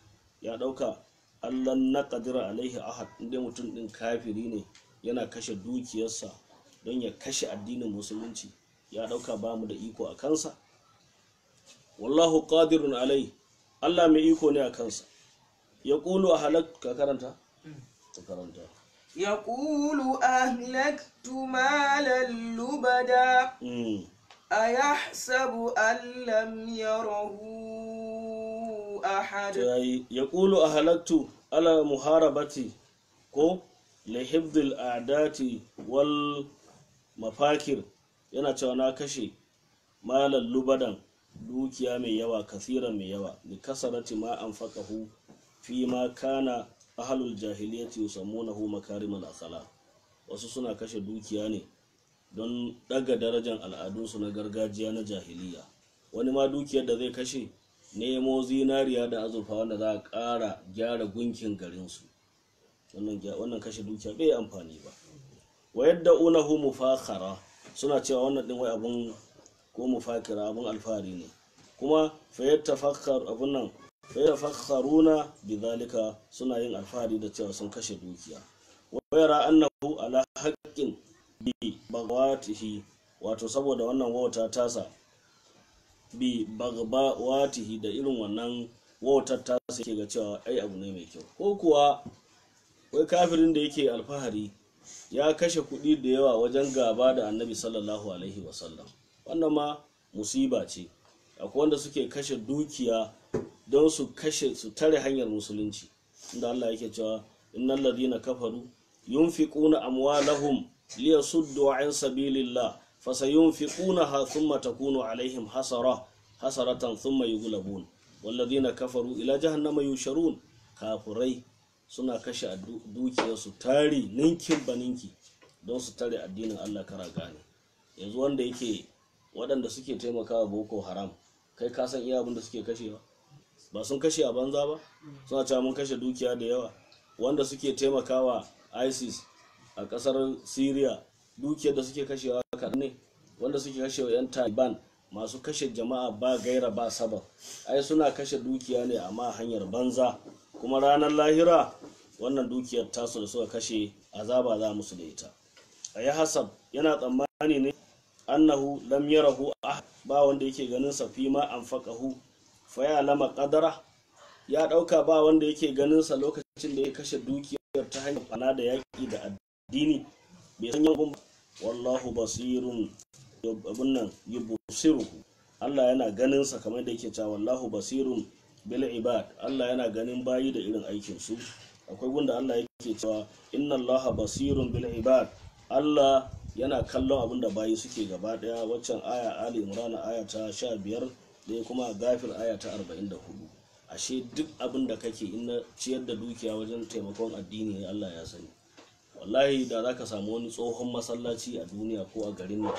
ya ɗauka allan na ƙadira alaihi ahad inda mutum ɗin kafiri ne yana kashe dukiyarsa don ya kashe addinin musulunci ya ɗauka ba mu da iko a kansa wallahu qadirun alai allah mai iko ne a kansa ya ƙulu a halak ka karanta ka karanta يقول أهلكت مالا لبدا Mm. أيحسب أن لم يره أحد yayi ya ƙulu a halaktu ala muharabati ko lahibdil a'dati wal mafakir yana cewa na kashe malar lubadan dukiya mai yawa kasiran mai yawa li kasarati ma an faƙahu fi ma kana ahalul jahiliyyati yusammunahu makarimal akhlaq wasu suna kashe dukiya ne don ɗaga darajar al'adunsu na gargajiya na jahiliya wani ma dukiyar da zai kashe nemo zinariya da azurfa wanda za a ƙara gyara gunkin garinsu wannan gya- wannan kashe dukiya bai amfani ba wa yadda unahu mufakhara suna cewa wannan din wai abun ko mufakira abun alfahari ne kuma fa yatafakhar abun nan fa yatafakharuna bidhalika suna yin alfahari da cewa sun kashe dukiya wa yara annahu ala haqqin bi bagawatihi wato saboda wannan wauta tasa bi bagawatihi da irin wannan wautar tasa yake ga cewa ai abu ne mai kyau ko kuwa wai kafirin da yake alfahari ya kashe kuɗi da yawa wajen gaba da annabi sallallahu alaihi wasallam wannan ma musiba ce akwai wanda suke kashe dukiya don su kashe su tare hanyar musulunci inda Allah yake cewa innal ladina kafaru yunfiquna amwalahum liyasuddu an sabilillah fasayunfiqunaha thumma takunu alaihim hasara hasaratan thumma yughlabun walladina kafaru ila jahannama yusharun kafurai suna kashe a du- dukiyarsu tari ninkin baninki don su tare addinin Allah kara gane yanzu wanda yake waɗanda suke taimakawa boko haram kai ka san iya abin da suke kashewa ba sun kashe a banza ba suna cewa mun kashe dukiya da yawa wanda suke taimakawa isis a ƙasar syria dukiyar da suke kashewa kaɗan ne wanda suke kashewa 'yan taliban masu kashe jama'a ba gaira ba sabab ai suna kashe dukiya ne amma hanyar banza kuma ranar lahira wannan dukiyar tasu da suka kashe azaba za musu da ita a yi hasab yana tsammani ne annahu lam yarahu ah ba wanda yake ganin sa fi ma anfaqahu fa ya lama qadara ya dauka ba wanda yake ganin sa lokacin da ya kashe dukiyar ta hanyar fana da yaki da addini bai san yawan ba wallahu basirun abun nan yubsiruhu Allah yana ganin sa kamar da yake cewa wallahu basirun bil ibad Allah yana ganin bayi da irin aikin su akwai gunda Allah yake cewa inna Allaha basirun bil ibad Allah yana kallon abin da bayi suke gaba daya waccan aya Ali Imran aya ta 15 da kuma Gafir aya ta 44 ashe duk abin da kake in na ciyar da dukiya wajen taimakon addini ne Allah ya sani wallahi da zaka samu wani tsohon masallaci a duniya ko a garin nan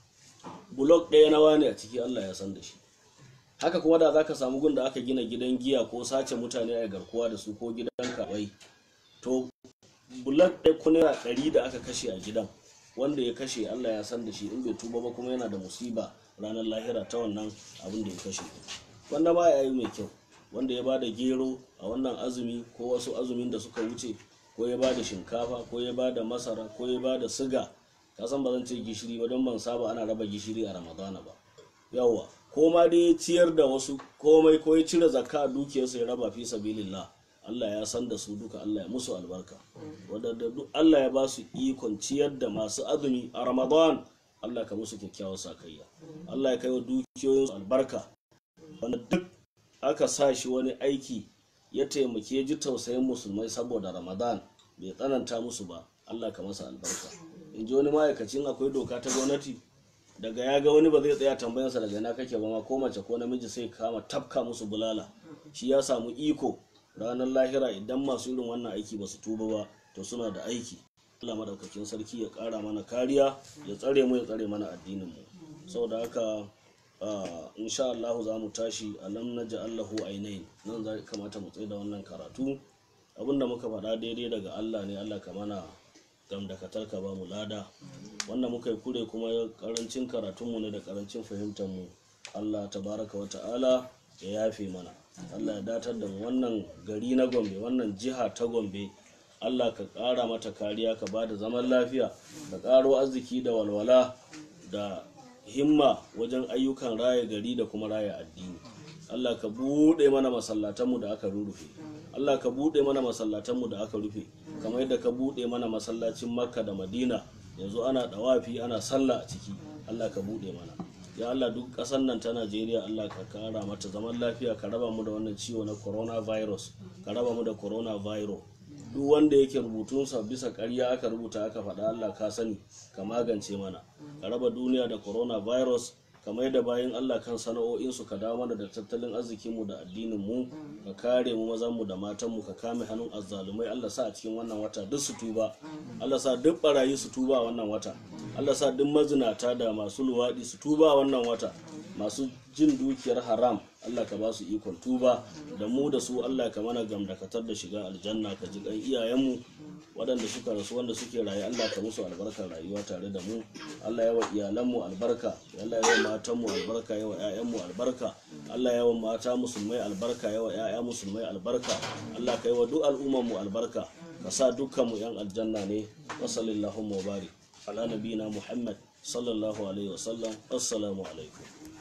bulok ɗaya na wane a ciki Allah ya san da shi haka kuma da zaka samu gun da aka gina gidan giya ko sace mutane a garkuwa da su ko gidan kawai to bulok ɗaya ko naira ɗari da aka kashe a gidan wanda ya kashe Allah ya san da shi in bai tuba ba kuma yana da musiba ranar lahira ta wannan abin da ya kashe wanda ba ya yi mai kyau wanda ya ba da gero a wannan azumi ko wasu azumin da suka wuce ko ya ba da shinkafa ko ya ba da masara ko ya ba da siga ka san ba zan ce gishiri ba don ban saba ana raba gishiri a ramadana ba yawwa ko ma dai ya ciyar da wasu komai ko ya cire zakka a dukiyarsa ya raba fi sabilillah Allah ya san da su duka Allah ya musu albarka wadanda duk Allah ya ba su ikon ciyar da masu azumi a Ramadan Allah ka musu kyakkyawar sakayya Allah ya kai wa dukiyoyin su albarka wanda duk aka sa shi wani aiki ya taimake ji tausayin musulmai saboda Ramadan bai tsananta musu ba Allah ka masa albarka in ji wani ma'aikacin akwai doka ta gwamnati daga ya ga wani ba zai tsaya tambayansa daga ina kake ba ma ko mace ko namiji sai kama tafka musu bulala shi ya samu iko ranar lahira idan masu irin wannan aiki ba su tuba ba to suna da aiki Allah madaukakin sarki ya kara mana kariya ya tsare mu ya tsare mana addinin mu saboda haka ah, insha Allah za mu tashi alam naj'alahu ainain nan za kamata mu tsaye da wannan karatu abinda muka faɗa daidai daga Allah ne Allah ka mana gamdakatar ka ba mu lada wanda muka yi kure kuma karancin karatunmu ne da karancin fahimtar mu Allah tabaraka wa ta'ala ya yafe mana Allah ya datar da mu wannan gari na Gombe wannan jiha ta Gombe Allah ka ƙara mata kariya ka ba da zaman lafiya ka ƙaro arziki da walwala da himma wajen ayyukan raya gari da kuma raya addini Allah ka buɗe mana masallatanmu da aka rurrufe Allah ka buɗe mana masallatanmu da aka rufe kamar yadda ka buɗe mana masallacin Makka da Madina yanzu ana ɗawafi ana sallah a ciki Allah ka buɗe mana ya Allah duk ƙasar nan ta Najeriya Allah ka kara mata zaman lafiya ka raba mu da wannan ciwo na coronavirus ka raba mu da coronavirus duk wanda yake rubutunsa bisa ƙarya aka rubuta aka faɗa Allah ka sani ka magance mana ka raba duniya da coronavirus ka mai da bayan Allah kan sana'o'insu ka dawo mana da tattalin arzikinmu da addinin mu ka kare mu mazanmu da matanmu ka kame hannun azzalumai Allah sa a cikin wannan wata duk su tuba Allah sa duk barayi su tuba a wannan wata Allah sa duk mazinata da masu luwaɗi su tuba a wannan wata masu jin dukiyar haram Allah ka ba su ikon tuba da mu da su Allah ka mana gamdakatar da shiga aljanna ka ji kan iyayenmu waɗanda suka rasu wanda suke raye Allah ka musu albarkar rayuwa tare da mu Allah yawa iyalanmu albarka Allah yawa matanmu albarka yawa ƴaƴanmu albarka Allah yawa mata musulmai albarka yawa ƴaƴa musulmai albarka Allah ka yawa duk al'ummar mu albarka ka sa dukkan mu yan aljanna ne wa sallallahu wa barik ala nabiyina Muhammad sallallahu alaihi wa sallam assalamu alaikum